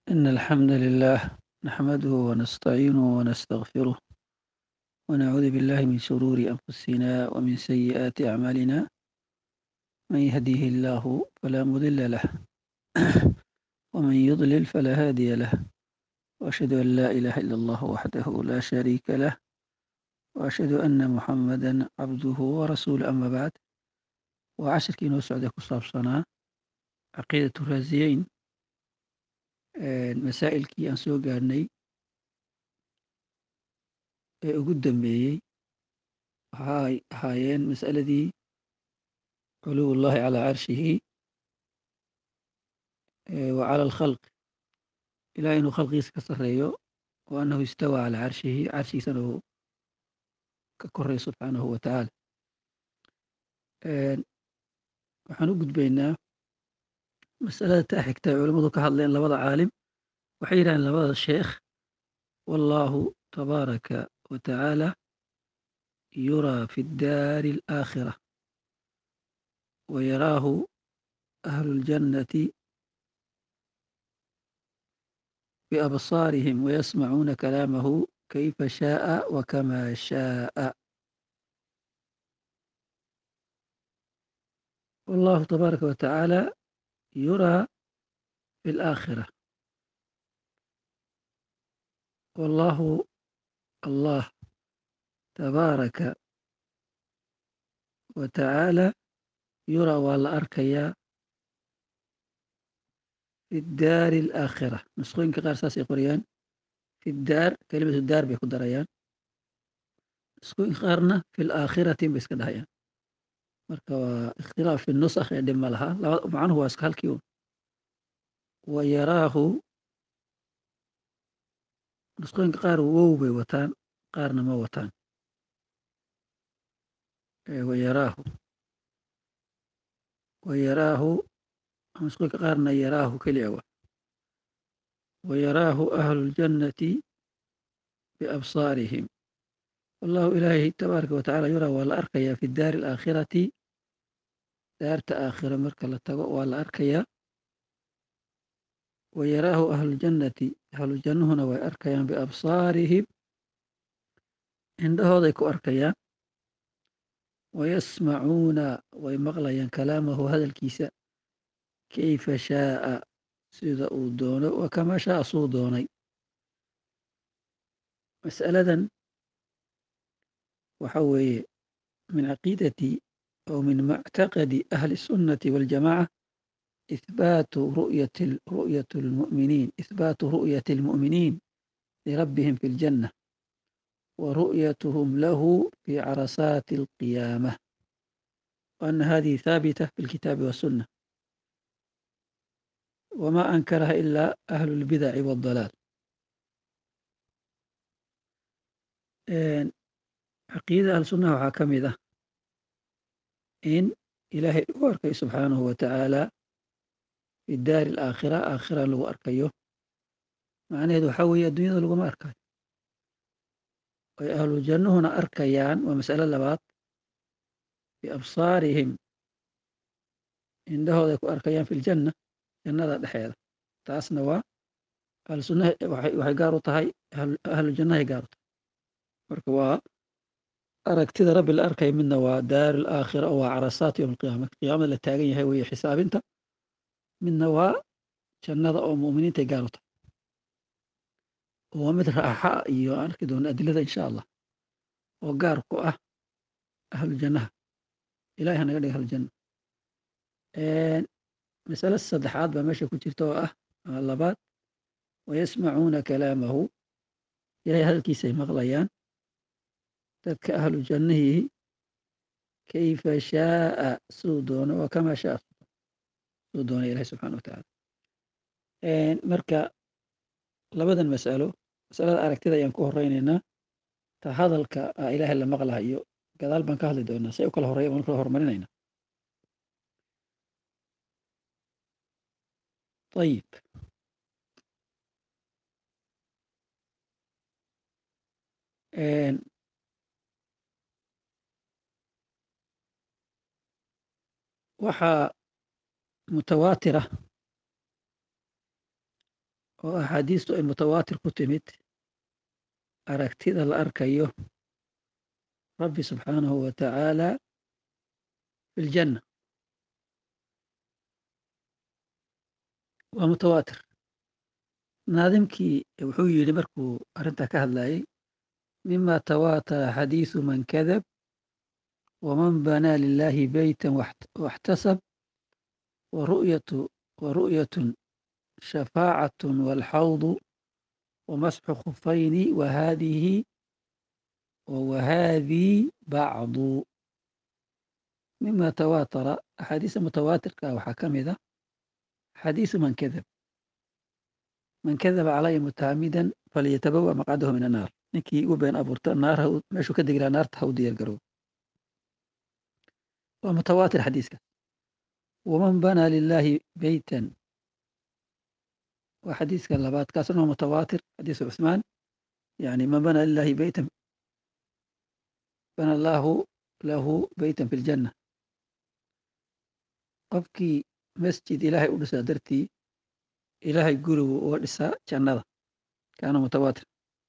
إن الحمد لله نحمده ونستعينه ونستغفره ونعوذ بالله من شرور أنفسنا ومن سيئات أعمالنا من يهديه الله فلا مضل له ومن يضلل فلا هادي له وأشهد أن لا إله إلا الله وحده لا شريك له وأشهد أن محمدا عبده ورسوله أما بعد وعشرkii noo socday ku saabsanaa caqiidaة raasiyeyn masaa'ilkii aan soo gaarhnay ee ugu dambeeyey waxay ahaayeen mas'aladii culuw اllahi calىa carshihi wa calى اlkhalq ilaah inuu khalqigiisa ka sareeyo wa annahu istawى calىa carshihi carshigiisana uu ka koray subxaanahu wa tacaala waxaan u gudbaynaa masalada taa xigta ay culammadu ka hadleen labada caalim waxay yidhahdeen labada sheekh wallahu tabaaraka wa tacaala yuraa fi daari alaakhira wa yaraahu ahlu اljannati biabsaarihim wayasmacuuna kalaamahu kayfa shaءa wa kama shaءa والله تبارك وتعالى يرى في الآخرة والله الله تبارك وتعالى يرى ولا أركيا في الدار الآخرة نسخوين كغير ساسي قريان في الدار كلمة الدار بيكون دريان نسخوين خارنا في الآخرة بيسكدهيان marka waa ikhtilaaf fi nusakh ee dhib ma laha macnuhu waa iska halkii un wa yaraahu nusqooyinka qaar wow bay wataan qaarna ma wataan wa yaraahu wa yaraahu nusqooyinka qaarna yaraahu keliya wa wa yaraahu ahlu ljannati biabsaarihim wallahu ilaahi tabaaraka wa tacala yuraa waa la arkayaa fi daari alaakhirati daarta aakhira marka la tago waa la arkayaa wa yaraahu ahluljannati ahlujannuhuna way arkayaan biabsaarihim indhahooday ku arkayaan wayasmacuuna way maqlayaan kalaamahu hadalkiisa kayfa shaaa sida uu doono wa kamaa shaaa suu doonay mas'aladan waxa weeye min caqiidati أو من معتقد أهل السنة والجماعة إثبات رؤية رؤية المؤمنين إثبات رؤية المؤمنين لربهم في الجنة ورؤيتهم له في عرصات القيامة وأن هذه ثابتة في الكتاب والسنة وما أنكرها إلا أهل البدع والضلال عقيدة أهل السنة وحاكمة in ilaahay lagu arkayo subxaanahu wa tacaala fi daari alaakhira aakhira lagu arkayo macnaheedu waxaa weeye adduunyada laguma arkayo ay ahlu jannuhuna arkayaan waa mas'alo labaad biabsaarihim indhahooday ku arkayaan fi ljanna jannada dhexeeda taasna waa ahlu sunnaha waxay gaar u tahay ahlu jannahay gaar u tahay marka waa aragtida rabbi la arkaya midna waa daaru alaakhira oo waa carasaat yowm alqiyaama qiyaamada la taagan yahay weeye xisaabinta midna waa jannada oo mu'miniintay gaar u tahay waa mid raaxa iyo aan arki doono adilada insha allah oo gaar ku ah ahlu jannaha ilahay hanaga dhiga ahlujanna masale saddexaad baa meesha ku jirta oo ah labaad wayasmacuuna kalaamahu ilahay hadalkiisay maqlayaan dadka ahlu jannahii kayfa shaaa suu doono waa kamaa shaa suu doona ilahi subxana wa tacaala marka labadan mas'alo masalada aragtida ayaan ku horeynaynaa ta hadalka a ilaahay la maqlahayo gadaal baan ka hadli doonaa say u kala horeya baan kala hormarinayna ayib waxaa mutawaatira oo axaadiistu ay mutawaatir ku timid aragtida la arkayo rabbi subxaanahu wa tacaala fi ljanna waa mutawaatir naadimkii wuxuu yidhi markuu arrintaa ka hadlayay mima tawaatara xadiisu man kadab waman banaa lilahi beyta waxtasab waru'yatun shafaacatun walxawdu wamasxu khufayni wahadihi wahadii bacdu mima tawaatara axaadiista mutawaatirka waxaa ka mid a xadiisu man kadab man kadaba calaya mutaamidan falyatabawa maqcadahu min annaar ninkii u been abuurta naar meeshuu ka degi laha naarta ha u diyaar garoob waa mutawaatir xadiiska waman banaa lilahi beytan waa xadiiska labaad kaasuna waa mutawaatir xadiisu cusmaan yani man banaa lilahi beytan bana allahu lahu beytan fi ljanna qofkii masjid ilaahay u dhisaa dartii ilaahay gurigu uga dhisaa jannada kaana mutawaatir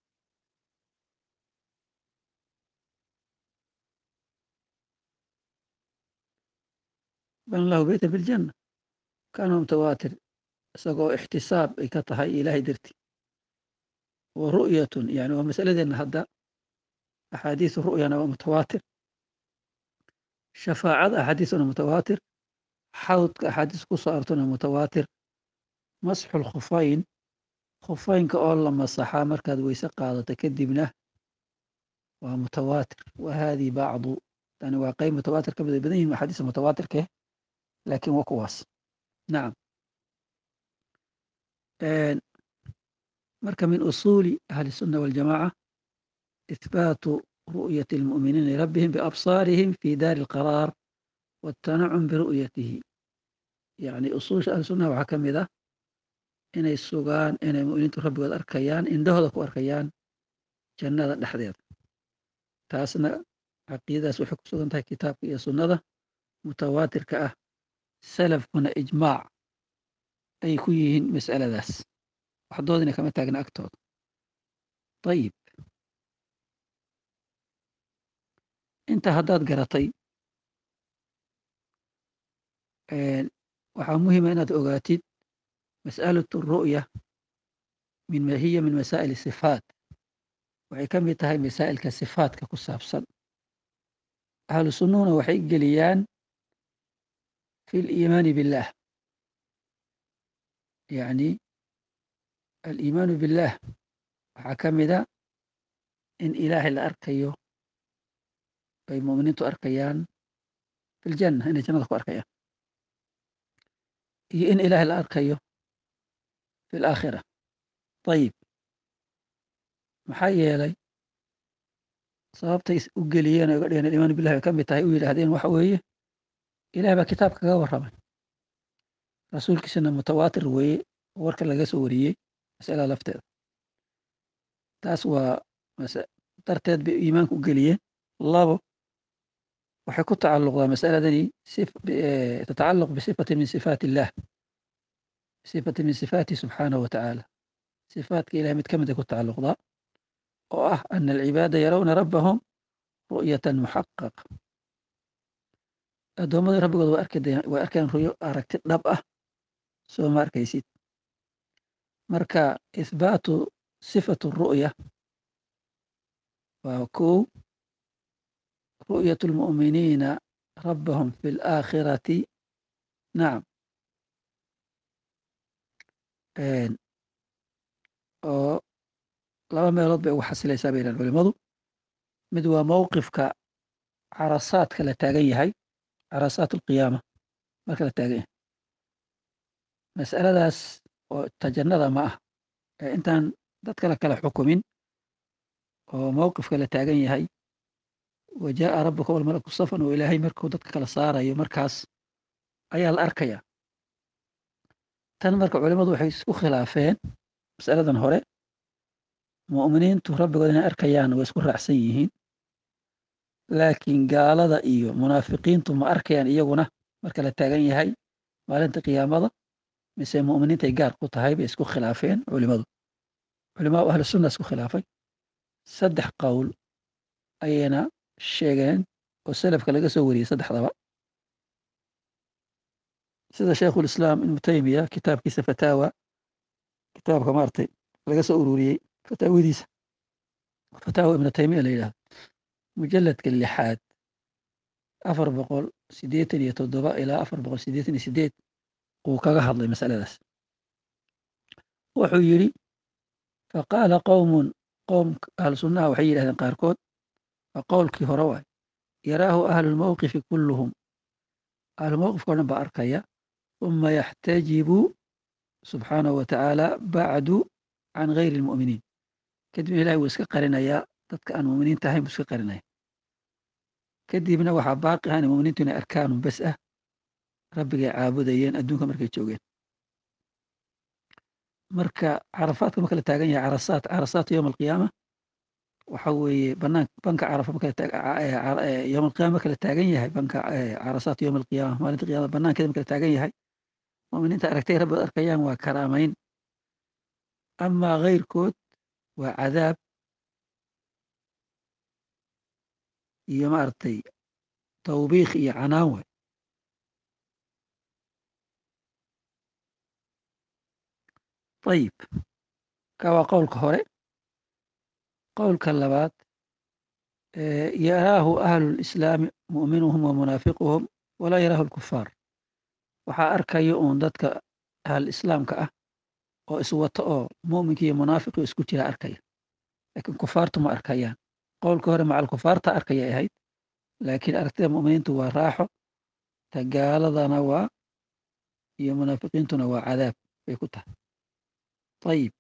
bana lahu beytan fi ljanna kaana mutawaatir isagoo ixtisaab ay ka tahay ilaahay dartii wa ru'yatun yani waa masaladeenna hadda axaadiisu ru'yana waa mutawaatir shafaacada axaadiisuna mutawaatir xawdka axaadiis ku soo artona mutawaatir masxu lkhufayn khufaynka oo la masaxaa markaad weyse qaadato kadibna waa mutawaatir wa haadii bacdu tani waa qeyb mutawaatir ka mid ay badan yihin axaadiista mutawaatirke laakiin waa kuwaas nacam marka min usuuli ahli الsunna waاljamaca ihbaatu ru'yati اlmu'miniina lirabbihim biabsaarihim fi daari اlqaraar waاtanacum biru'yatihi yani usuusha ahli sunnaha waxaa ka mid ah inay sugaan inay mu'miniintu rabbigood arkayaan indhahooda ku arkayaan jannada dhexdeeda taasna caqiidadaas waxay ku sugan tahay kitaabka iyo sunnada mutawaatirka ah salafkuna ijmaac ay ku yihiin mas'aladaas waxdoodina kama taagna agtooda ayib inta haddaad garatay waxaa muhima inaad ogaatid mas'alat ru'ya min hiya min masaa'il sifaat waxay ka mid tahay masaa'ilka sifaatka ku saabsan ahlu sunnuhuna waxay geliyaan fi liimaani billah yani aliimaanu billah waxaa ka mida in ilaahay la arkayo ay mu'miniintu arkayaan fi ljanna inay jannada ku arkayaan iyo in ilaahay la arkayo fi alaakhira ayib maxaa yeelay sababtay u geliyeen o uga dhigeen aliimaanu billahi ay ka mid tahay u yidhaahdeen waxa weeye ilahay baa kitaab kaga warramay rasuulkiisana mutawaatir weeye warka laga soo wariyey masalada lafteeda taas waa darteed bay iimaanka u geliyeen labo waxay ku tacalluqdaa masaladani tatacalluq bisifati min sifaat illah sifati min sifaati subxaanahu wa tacaala sifaatka ilahay mid ka mid ay ku tacalluqdaa oo ah ana alcibaada yarawna rabbahum ru'yatan muxaqaq addoommada rabbigood way arkayaan ruyo aragti dhab ah soo ma arkaysid marka ihbaatu sifatu ru'ya waa kow ru'yat lmu'miniina rabbahum fi laakhirati nacam oo laba meelood bay ugu xasilaysaa bay yidhahan culimadu mid waa mowqifka carasaadka la taagan yahay carasaat alqiyaama marka la taagan yahay mas'aladaas oo tajannada ma ah ee intaan dadka la kala xukumin oo mowqifka la taagan yahay wa jaa'a rabbuka walmalaku safan oo ilaahay markuu dadka kala saarayo markaas ayaa la arkayaa tan marka culimmadu waxay isku khilaafeen mas'aladan hore mu'miniintu rabbigood inay arkayaan way isku raacsan yihiin laakiin gaalada iyo munaafiqiintu ma arkayaan iyaguna marka la taagan yahay maalinta qiyaamada mise mu'miniintay gaar ku tahay bay isku khilaafeen culimadu culimaa ahlu sunna isku khilaafay saddex qowl ayayna sheegeen oo salafka laga soo wariyey saddexdaba sida shaykhulislaam ibnu taymiya kitaabkiisa fataawa kitaabka maaragtay laga soo ururiyey fataawadiisa fataawa ibnu taymiya la yidhahdo mujalladka lixaad afar boqol siddeetan iyo toddoba ilaa afar boqol siddeetan iyo sideed uu kaga hadlay masaladaas wuxuu yidhi faqaala qowmun qowm ahlu sunnaha waxay yidhahdeen qaarkood waa qowlkii hore waay yaraahu ahlulmowqifi kulluhum ahlumowqifka o dhan baa arkaya uma yaxtajibu subxaanahu wa tacaala bacdu can gayri lmu'miniin kadibna ilahi wuu iska qarinayaa dadka aan mu'miniinta ahayn buu iska qarinaya kadibna waxaa baaqi ahan muminiintu inay arkaanun bes ah rabbigay caabudayeen adduunka markay joogeen marka carafaadka ma kala taagan yahay carasaat carasaat yowma alqiyaama waxa weeye banaan banka carafa ma kala yowma alqiyama ma kala taagan yahay banka carasaat yowma alqiyama maalinta qiyamada banaankeeda ma kala taagan yahay muminiinta aragtay rabbigood arkayaan waa karaamayn amaa keyrkood waa cadaab iyo maaragtay tawbiikh iyo canaan way ayib ka waa qowlka hore qowlka labaad yaraahu ahlu lislaami mu'minuhum wa munaafiquhum walaa yaraahu lkufaar waxaa arkayo uun dadka ahl islaamka ah oo iswato oo mu'minka iyo munaafiqi isku jira arkaya laakiin kufaartu ma arkayaan qowlka hore macal kufaarta arkayay ahayd laakiin aragtida mu'miniintu waa raaxo tagaaladana waa iyo munaafiqiintuna waa cadaab bay ku tahay ayib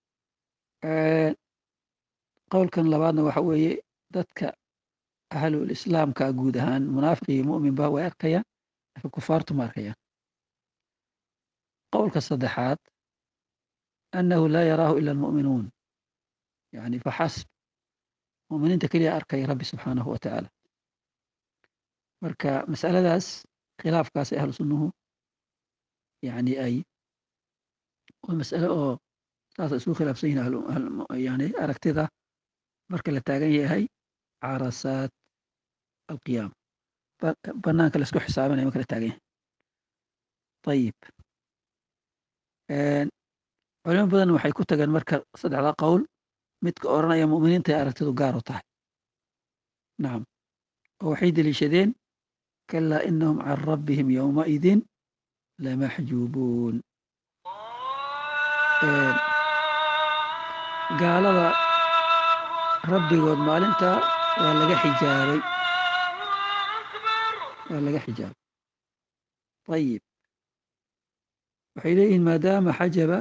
qowlkan labaadna waxa weeye dadka ahlul islaamka guud ahaan munaafiq iyo mu'minba way arkayaan laakiin kufaartu ma arkayaan qowlka saddexaad annahu laa yaraahu ila almu'minuun yani faxasb mu'miniinta keliya arkaya rabbi subxaanahu wa tacaala marka masaladaas khilaafkaas ahlu sunnuhu yani ay waa masale oo saasa isku khilaafsan yihin yani aragtida marka la taagan yahay carasaat alqiyaama banaanka laisku xisaabinaya marka la taagan yahay ayib culimo badan waxay ku tageen marka saddexda qowl midka odhanaya mu'miniinta ay aragtidu gaar u tahay nacam oo waxay deliishadeen kalaa inahum can rabbihim yowmaidin lamaxjuubuun gaalada rabbigood maalinta waa laga xijaabay waa laga xijaabay ayib waxay leeyihiin maadaama xajaba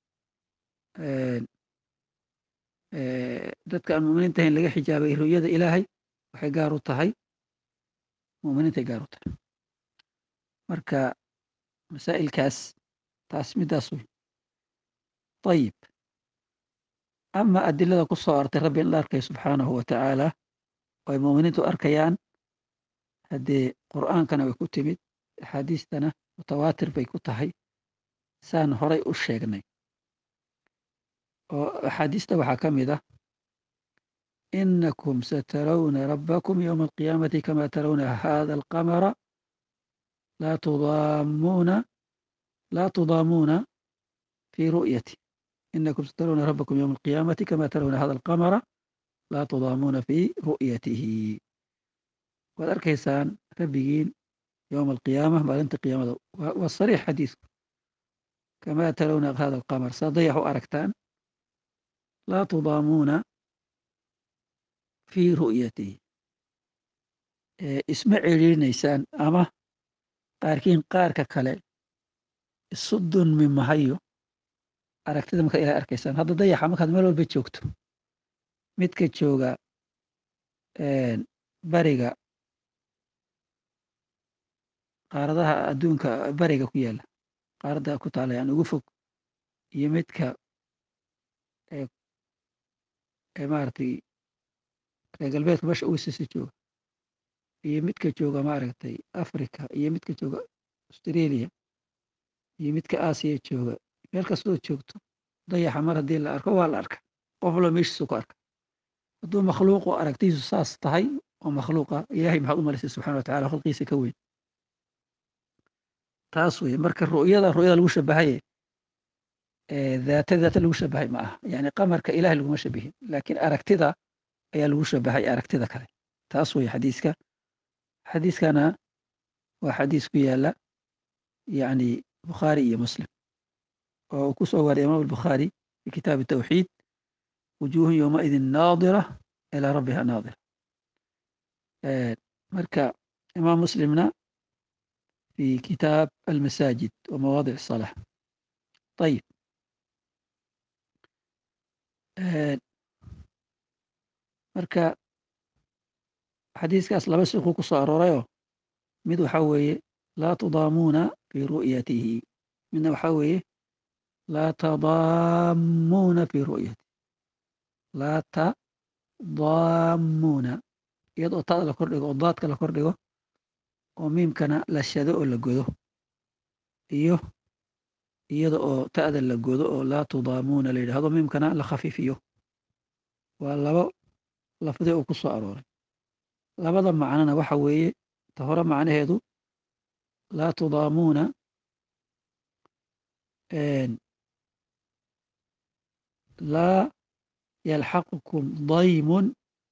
dadka aan muminiinta ahayn laga xijaabay ru'yada ilaahay waxay gaar u tahay muminiintay gaar u tahay marka masaa'ilkaas taas midaas wey ayib ama adilada ku soo artay rabbi in la arkayo subxaanahu wa tacaala oo ay muminiintu arkayaan haddee qur'aankana way ku timid axaadiistana mutawaatir bay ku tahay saan horay u sheegnay oo axaadiista waxaa ka mid ah inakum satarawna rabbakum yowma alqiyaamati kama tarawna hada alqamara laa tudaamuuna laa tudaamuuna fi ru'yati inakum satarawna rabbakum yowma alqiyaamati kama tarawna hada alqamara laa tudaamuuna fi ru'yatihi waad arkaysaan rabbigiin yowma alqiyaama maalinta qiyaamada waa sariix xadiisku kama tarawna hada alqamar saa dayax u aragtaan laa tudaamuuna fii ru'yatihi isma celiirinaysaan ama qaarkiin qaarka kale isu dunmi mahayo aragtida markaad ilaa arkaysaan hadda dayaxa markaad meel walba joogto midka jooga bariga qaaradaha adduunka bariga ku yaala qaaradda ku taala yani ugu fog iyo midka maaragtay reer galbeedka meesha uisisi jooga iyo midka jooga maaragtay africa iyo midka jooga australia iyo midka aasiya jooga meel kastoo joogto dayaxa mar haddii la arko waa la arka qof walba meeshiisu ku arka hadduu makhluuqu aragtiisu saas tahay oo makhluuqa ilaahay maxaad u malaysay subxana wa tacala khalqiisa ka weyn taas weye marka ru'yada ru'yada lagu shabahaye daata daata lagu shabahay ma aha yani qamarka ilahay laguma shabihin laakiin aragtida ayaa lagu shabahay aragtida kale taas weye xadiiska xadiiskana waa xadiis ku yaala yani bukhaari iyo muslim oo uu ku soo waariy imaam albukhaari fi kitaabi tawxiid wujuuhun yowmaidin naadira ilaa rabbiha naadira marka imaam muslimna fi kitaab almasaajid wa mawaadic الصalaaة ayib marka xadiiskaas laba siquu ku soo aroorayoo mid waxaa weeye laa tudaamuuna fi ru'yatihi midna waxaa weeye laa tadaamuuna fi ru'yatihi laa tadaamuuna iyadoo taada la kordhigo oo daadka la kordhigo oo miimkana la shado oo la godo iyo iyada oo ta'da la godo oo laa tudaamuuna la yidhahdo miimkana la khafiifiyo waa labo lafdi uu ku soo arooray labada macnona waxa weeye ta hore macnaheedu laa tudaamuuna laa yalxaqukum daymun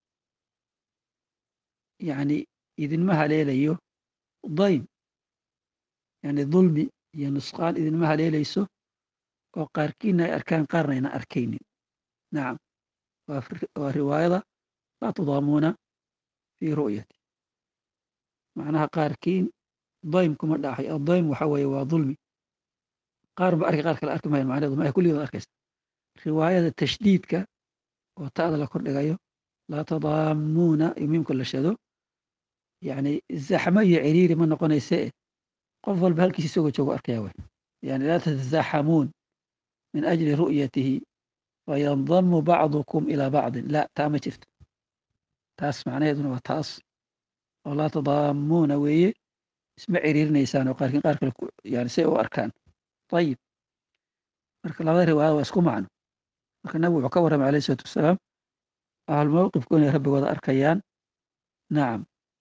yani idinma haleelayo daym yani dulmi iyo nusqaan idinma haleelayso oo qaarkiina ay arkaan qaarna ayna arkaynin nacam waa riwaayada laa tudaamuuna fii ru'yati macnaha qaarkiin daym kuma dhaxay adaym waxa weeye waa dulmi qaar ba arki qaar kale arki mayan macnaheedu ma kulligood arkaysa riwaayada tashdiidka oo ta'da la kordhigayo laa tadaamuuna iyo miimka la shado yani zaxmo iyo ciriiri ma noqonayse qof walba halkiisa isagoo joogo arkaya wey yani laa tatazaxamuun min ajli ru'yatihi fayandamu bacdukum ilaa bacdin la taa ma jirto taas macnaheeduna waa taas oo laa tadaamuuna weeye isma ciriirinaysaan oo qaarkiin qaar kale yani say u arkaan ayib marka labada riwaayada waa isku macno marka nabigu wuxuu ka warramay alayh isalaatu wasalaam ahlulmawqifku inay rabbigooda arkayaan nacam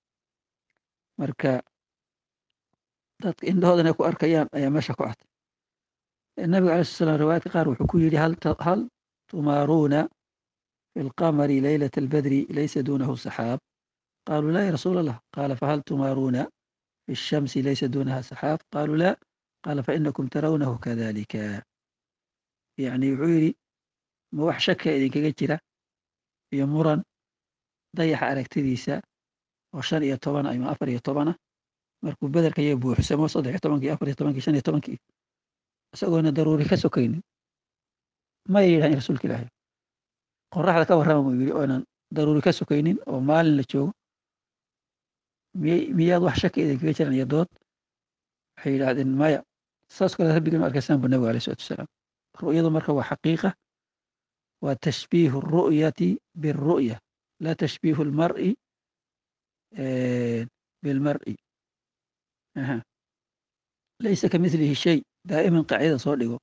marka dadka indhahooda inay ku arkayaan ayaa meesha ku catay nabiga alay slat slam riwaayadka qaar wuxuu ku yidhi hal tumaaruuna fi lqamari leylat albadri laysa duunahu saxaab qaluu la ya rasuul allah qaala fahal tumaaruuna fi shamsi laysa duunaha saxaab qaluu la qaala fainakum tarawnahu kadalika yani wuxuu yidhi ma wax shaka idinkaga jira iyo muran dayaxa aragtidiisa oo shan iyo toban ama afar iyo tobana markuu bederka iyo buuxsamo saddex iyo tobankii afar iyo tobankii shan iyo tobankii isagoona daruuri ka sokaynin maya yidhahan rasuulka ilaahay qoraxda ka warrama buu yidhi oonan daruuri ka sokaynin oo maalin la joogo miyay miyaad wax shaka idinkaga jiran iyo dood waxay yidhaahdeen maya saas kale rabbigan u arkaysaan bu nabiga alayh salatu wasalaam ru'yadu marka waa xaqiiqa waa tashbiihu ru'yati biru'ya laa tashbiihu lmar'i bilmar'i laysa ka milihi shay daa'iman qaacidada soo dhigo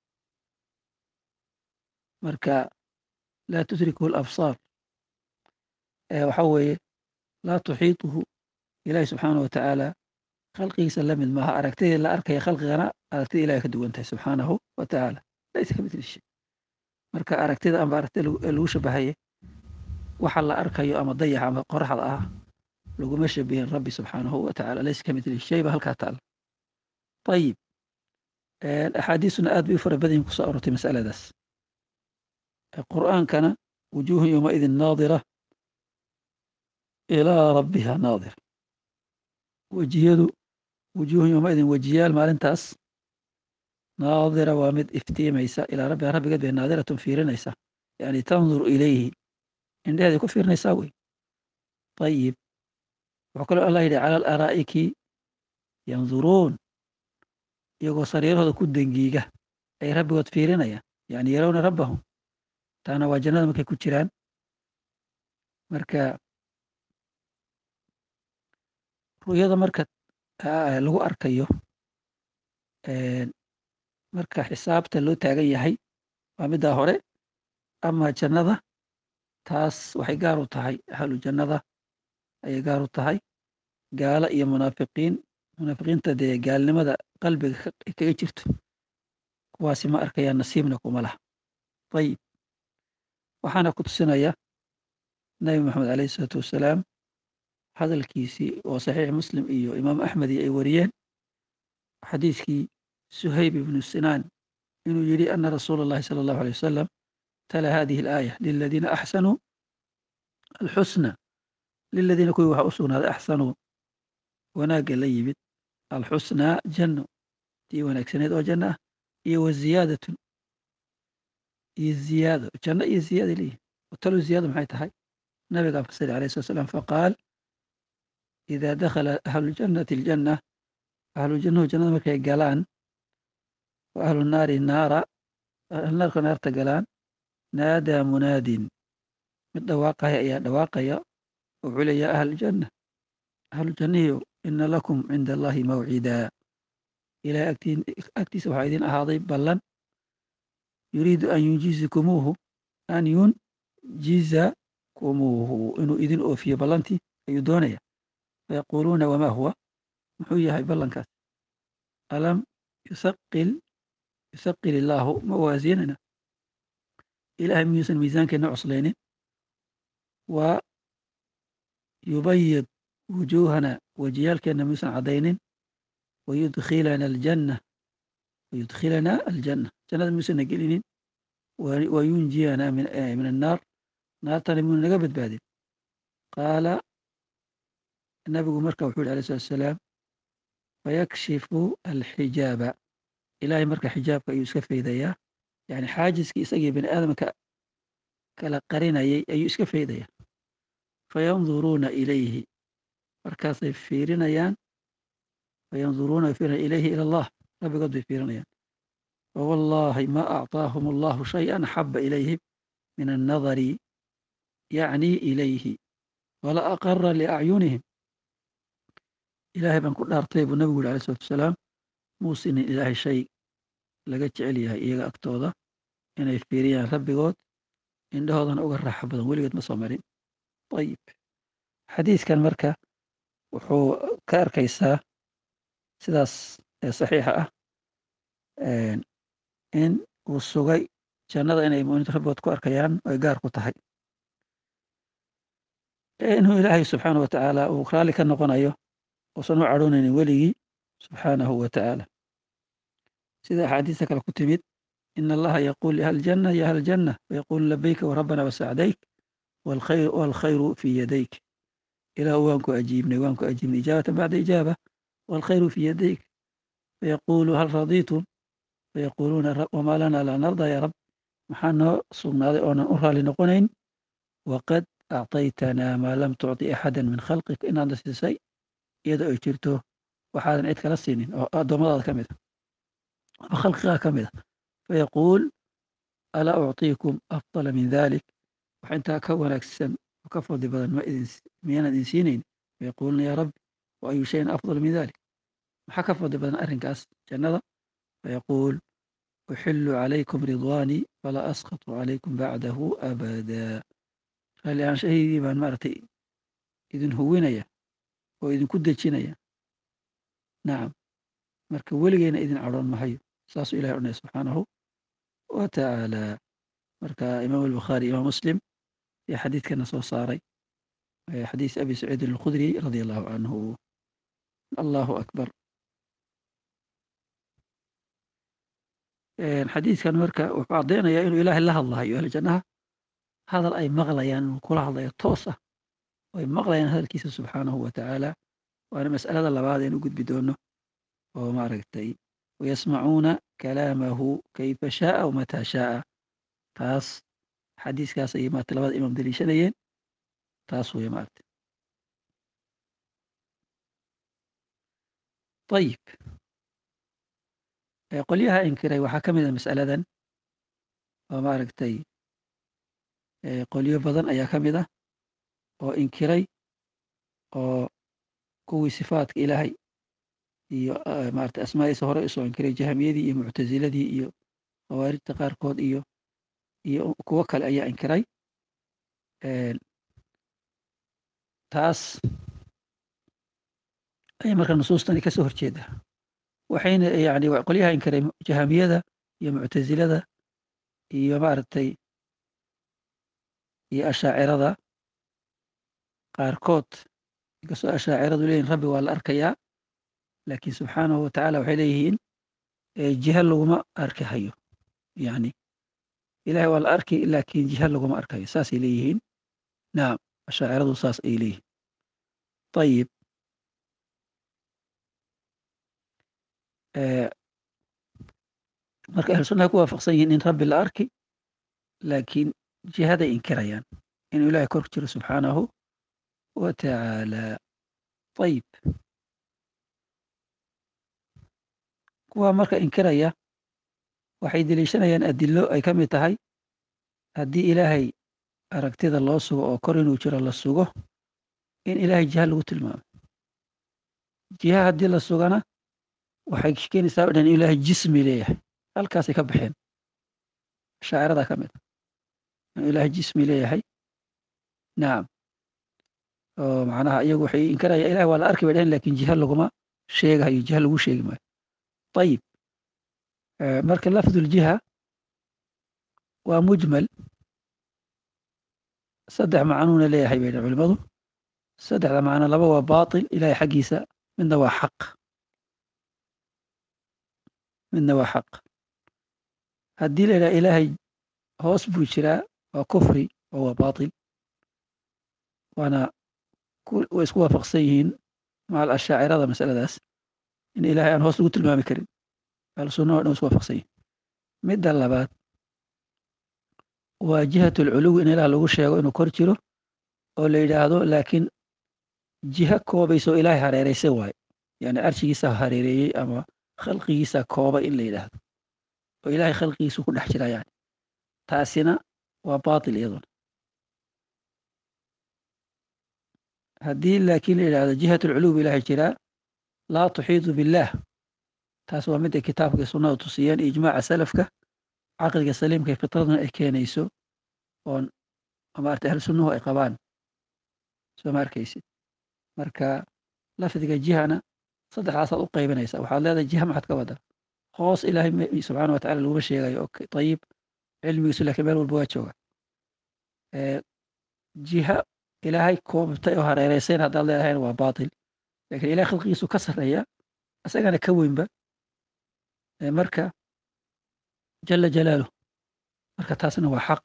marka laa tudrikuhu alabsaar waxa weeye laa tuxiituhu ilaahi subxaanah wa tacaala khalqigiisa la mid maaha aragtidii la arkaya khalqigana aragtida ilahay ka duwan tahay subxaanahu wa tacaala laysa ka mitli shay marka aragtida amba aragtida lagu shabahaye waxa la arkayo ama dayaxa ama qoraxda ah laguma shabihin rabbi subxaanahu wa tacala laysa ka mitli shay ba halkaa taala ayib axaadiisuna aad bay u fara badan yihin kusoo arortay masaladaas qur'aankana wujuuhun yowmaidin naadira ilaa rabbiha naadira wejiyadu wujuuhun yowmaidin wejiyaal maalintaas naadira waa mid iftiimaysa ilaa rabbiha rabbigeed bay naadiratun fiirinaysa yani tanduru ilayhi indheheeday ku fiirinaysaa wey ayib wuxuu kaloo allah yidhi cala alaraa'iki yanduruun iyagoo sariirahooda ku dengiiga ay rabbigood fiirinayaan yani yarawna rabbahum taana waa jannada markay ku jiraan marka ru'yada marka lagu arkayo marka xisaabta loo taagan yahay waa middaa hore ama jannada taas waxay gaar u tahay ahlu jannada ayay gaar u tahay gaalo iyo munaafiqiin munaafiqiinta dee gaalnimada qalbiga kaga jirto kuwaasi ma arkayaan nasiibna kuma laha ayib waxaana ku tusinaya nabi maxamed alayh isalaatu wassalaam hadalkiisii oo saxiix muslim iyo imaam axmed iyo ay wariyeen xadiiskii suhayb ibnu sinaan inuu yidhi ana rasuula allahi sala allahu alay wasalam tala hadihi alaaya liladiina axsanuu alxusna liladiina kuwii waxaa u sugnaaday axsanuu wanaagga la yimid alxusnaa janno tii wanaagsaneed oo janno ah iyo wa ziyaadatun iyo ziyaado janno iyo ziyaada leeyihin talo ziyaado maxay tahay nabigaa fasiri alayh slat slam faqaal ida dakhala ahluljannati aljanna ahlujannahu jannada markay galaan wa ahlu naari naara ahlunaarka naarta galaan naadaa munaadin mid dhawaaqaya ayaa dhawaaqaya wuxuu le yaa ahljanna ahlujannihiyo ina lakum cinda allahi mawcidaa ilahay agtiisa waxaa idin ahaaday ballan yuriidu an yunjizikumuuhu an yunjizakumuuhu inuu idin oofiyo ballantii ayuu doonaya fayaquuluuna wamaa huwa muxuu yahay ballankaas alam yusaqil yusaqil illaahu mawaasinana ilahay miyuusan miisaankeenna coslaynin wa yubayid wujuuhana wejiyaalkeenna miyuusan caddaynin wayudkhilana aljanna wayudkhilana aljanna jannada miyuusanna gelinin wayunjiyana min annaar naartana miyuuna naga badbaadin qaala nabigu marka wuxuu yidhi alay slat salaam fayakshifu alxijaaba ilahay marka xijaabka ayuu iska faydayaa yani xaajiskii isagii bani aadamka kala qarinayay ayuu iska faydaya fayanduruuna ilayhi markaasay fiirinayaan fayanduruuna fiirinaya ilayhi ila allah rabbigood bay fiirinayaan fawallahi ma acطaahum allahu shayئa axaba ilayhim min annadari yacni ilayhi wala aqara liacyunihim ilaahay baan ku dhaartay buu nabigu yuri alay slatu wasalaam muusinin ilaahay shay laga jecel yahay iyaga agtooda inay fiiriyaan rabbigood indhahoodana uga raaxo badan weligeed ma soo marin ayib xadiiskan marka wuxuu ka arkaysaa sidaas saxiixa ah in uu sugay jannada inay muminiinta rabbigood ku arkayaan ay gaar ku tahay inuu ilaahay subxaana wa tacaala uu raalli ka noqonayo uusan u cadhoonaynin weligii subxaanahu wa tacaala sida axaadiista kale ku timid in allaha yaquul liahli janna ya ahla janna wayaqulu labayka warabbana wasacdayk waalkhayru fii yadayk ilaahu waan ku ajiibnay waan ku ajiibnay ijaabatan bacda ijaaba waalkhayru fii yadayk fayaqulu hal radiitum fayaquluuna wamaa lana laa narda ya rab maxaa noo sugnaaday oonan u raali noqonayn waqad acطaytanaa maa lam tucطi axada min khalqika inaadna siisay iyadoo ay jirto waxaadan cid kala siinin oo addoommadaada ka mid a ama khalqigaa ka mid a fayaquul alaa ucطiikum afdala min dalik wax intaa ka wanaagsan oo ka fadli badan ma idin miyaanan idin siinayn fayaquuluuna yaa rabbi wa ayu shayin afdal min dalik maxaa ka fadli badan arrinkaas jannada fayaquul uxilu calaykum ridwaanii falaa asqatu calaykum bacdahu abadaa raalli aanshahaydii baan maaragtay idin huwinaya oo idinku dejinaya nacam marka weligeyna idin cadhoon mahayo saasuu ilahay odhanaya subxaanahu wa tacaala marka imaam albukhaari imaam muslim ayaa xadiidkana soo saaray xadiis abi saciidin alkhudri radia allahu canhu allahu akbar xadiidkan marka wuxuu caddaynayaa inuu ilaahay la hadlahayo ahli jannaha hadal ay maqlayaan inuu kula hadlayo toos ah oo ay maqlayaan hadalkiisa subxaanahu wa tacaala waana mas'alada labaad aynu gudbi doono oo maaragtay wayasmacuuna kalaamahu kayfa shaaa wamataa shaaa taas xadiiskaas ayay maarata labada imaam daliishanayeen taas wey maaragtay ayib qolyaha inkiray waxaa ka mid a mas'aladan oo maaragtay qolyo badan ayaa ka mid ah oo inkiray oo kuwii sifaadka ilaahay iyo maarata asmaadiisa hore usoo inkiray jahmiyadii iyo muctasiladii iyo khawaarijta qaarkood iyo iyo kuwo kale ayaa inkiray taas ayay marka nusuustani kasoo horjeedaa waxayna yani qolyaha inkiray jahamiyada iyo muctasilada iyo maaragtay iyo ashaacirada qaarkood inkastoo ashaaciradu leeyihin rabbi waa la arkayaa laakiin subxaanahu watacaala waxay leeyihiin jiha laguma arki hayo yani ilahay waa la arki laakiin jiha laguma arkayo saasay leeyihiin nacam ashaaciradu saas ay leeyihiin ayib marka ahlu sunnaha ku waafaqsan yihiin in rabbi la arki laakiin jihaday inkirayaan inuu ilahay kor jiro subxaanahu wa tacaala ayib kuwaa marka inkiraya waxay deliishanayaan adilo ay ka mid tahay haddii ilaahay aragtida loo sugo oo kor inuu jiro la sugo in ilaahay jiha lagu tilmaamo jiha haddii la sugana waxay keenaysaa o dhan in ilaahay jismi leeyahay halkaasay ka baxeen shaaciradaa ka mid a inuu ilaahay jismi leeyahay nacam oo macnaha iyagu waxay inkaraya ilahay waa la arki bay dhaheen lakin jiha laguma sheegahayo jiha lagu sheegi maayo ayib marka lafduljiha waa mujmal saddex macnuuna leeyahay bay dhn culimadu saddexda macno laba waa batil ilahay xaggiisa midna waa xaq midna waa xaq haddii la yidhaha ilaahay hoos buu jiraa waa kufri oo waa batil waana way isku waafaqsan yihiin macal ashaacirada masaladaas in ilahay aan hoos lagu tilmaami karin ahlusunna o dhan isku waafaqsan yihin midda labaad waa jihat alculuwi in ilaah lagu sheego inuu kor jiro oo la yidhaahdo laakiin jiha koobayso ilaahay hareeraysa waayo yani arshigiisa hareereeyey ama khalqigiisa koobay in la yidhaahdo oo ilahay khalqigiisu ku dhex jira yani taasina waa batil iyaduna haddii laakiin la yidhahdo jihat alculuw ilahay jiraa laa tuxiidu billaah taas waa midday kitaabka sunnada tusiyeen ijmaaca salafka caqliga saliimka fitraduna ay keenayso oon maarata ahlu sunnuhu ay qabaan soo ma arkaysid marka lafdiga jihana saddexdaasaad u qaybinaysa waxaad leedahay jiha maxaad ka wada hoos ilaahay subxaana watacala laguma sheegayo ayib cilmigiisu lakiin meel walba waa jooga jiha ilaahay koobtay oo hareereysayn haddaad leedahayna waa batil lakin ilahay khalqigiisu ka sarreeya isagana ka weynba marka jala jalaaluh marka taasna waa xaq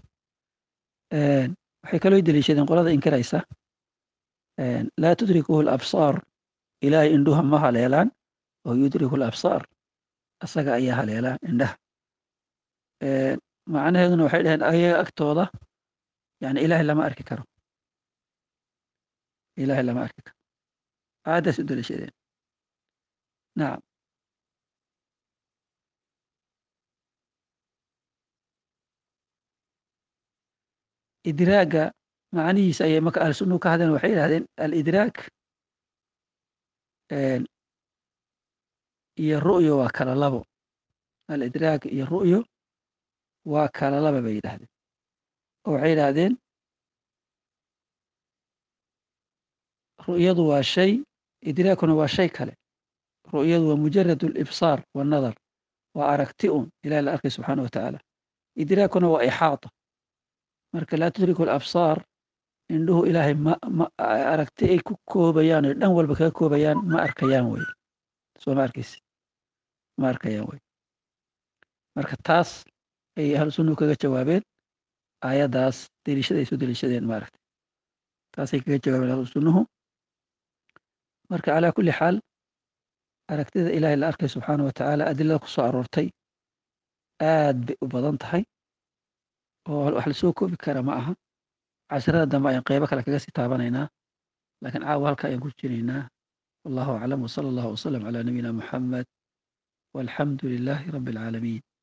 waxay kaloo deliishadeen qolada inkiraysa laa tudrikuhu alabsaar ilaahay indhuha ma haleelaan oo yudriku alabsaar asaga ayaa haleelaa indhaha macnaheeduna waxay dhaheen ayaga agtooda yani ilaahay lama arki karo ilaahay lama arki karo aayaddaas u deliishadeen nacam idraaga macnihiisa ayay marka ahlu sunnuhu ka hadleen waxay yidhahdeen alidraak iyo ru'yo waa kala labo alidraak iyo ru'yo waa kala laba bay yidhahdeen oo waxay yidhahdeen ru'yadu waa shay idraakuna waa shay kale ru'yadu waa mujarad alibsaar wannadar waa aragti un ilahi la arkay subxaana wa tacaala idraakuna waa ixaata marka laa tudriku alabsaar indhuhu ilaahay ma ma aragti ay ku koobayaan oo dhan walba kaga koobayaan ma arkayaan wey soo ma arkaysi ma arkayaan wey marka taas ay ahlu sunnuhu kaga jawaabeen aayaddaas deliishada ay soo deliishadeen maaragtay taasay kaga jawaabeen ahlu sunnuhu marka calaa kulli xaal aragtida ilaahay la arkay subxaana wa tacaala adilada ku soo aroortay aad bay u badan tahay oo wax lasoo koobi kara ma aha casharada dambe ayaan qeybo kale kaga sii taabanaynaa laakiin caawa halka ayaan ku jiraynaa wallahu aclam wsala allahu wasalam calaa nabiyina muxamed walxamdu lilaahi rabbi alcaalamiin